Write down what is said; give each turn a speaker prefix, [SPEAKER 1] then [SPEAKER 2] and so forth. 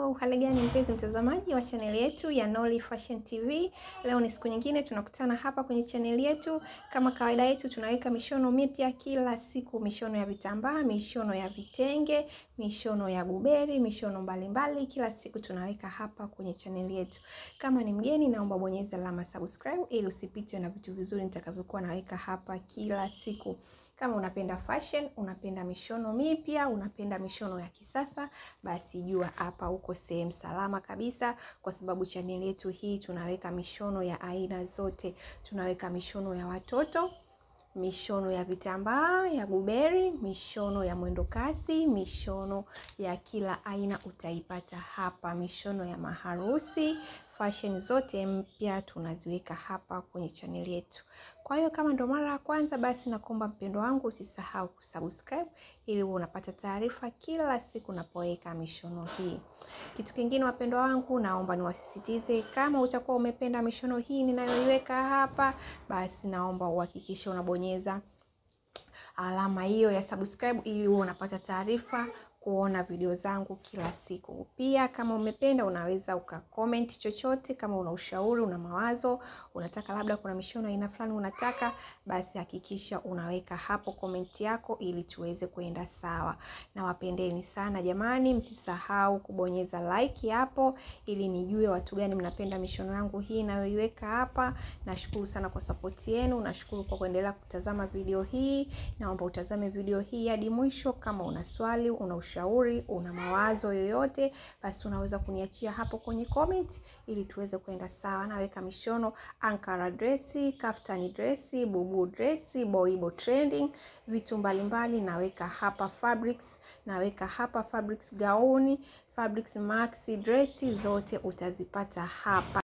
[SPEAKER 1] Hello, hali gani mpenzi mtazamaji wa chaneli yetu ya Nolly Fashion TV. Leo ni siku nyingine tunakutana hapa kwenye chaneli yetu. Kama kawaida yetu tunaweka mishono mipya kila siku, mishono ya vitambaa, mishono ya vitenge, mishono ya guberi, mishono mbalimbali mbali. Kila siku tunaweka hapa kwenye chaneli yetu. Kama ni mgeni, naomba bonyeza alama subscribe ili usipitwe na vitu vizuri nitakavyokuwa naweka hapa kila siku. Kama unapenda fashion, unapenda mishono mipya, unapenda mishono ya kisasa, basi jua hapa uko sehemu salama kabisa, kwa sababu chaneli yetu hii tunaweka mishono ya aina zote. Tunaweka mishono ya watoto, mishono ya vitambaa ya guberi, mishono ya mwendo kasi, mishono ya kila aina utaipata hapa, mishono ya maharusi fashion zote mpya tunaziweka hapa kwenye chaneli yetu. Kwa hiyo kama ndo mara ya kwanza, basi nakuomba mpendo wangu usisahau kusubscribe ili uwe unapata taarifa kila siku napoweka mishono hii. Kitu kingine wapendwa wangu, naomba niwasisitize, kama utakuwa umependa mishono hii ninayoiweka hapa, basi naomba uhakikishe unabonyeza alama hiyo ya subscribe ili uwe unapata taarifa kuona video zangu kila siku. Pia kama umependa, unaweza ukacomment chochote, kama una ushauri, una mawazo, unataka labda kuna mishono aina fulani unataka, basi hakikisha unaweka hapo comment yako ili tuweze kuenda sawa. Na wapendeni sana jamani, msisahau kubonyeza like hapo ili nijue watu gani mnapenda mishono yangu hii nayoiweka hapa. Nashukuru sana kwa support yenu, nashukuru kwa kuendelea kutazama video hii. Naomba utazame video hii hadi mwisho. Kama una swali, una ushauri, una mawazo yoyote, basi unaweza kuniachia hapo kwenye comment ili tuweze kwenda sawa. Naweka mishono ankara dresi, kaftani dresi, bubu dresi, boibo trending, vitu mbalimbali naweka hapa fabrics, naweka hapa fabrics gauni, fabrics maxi dresi, zote utazipata hapa.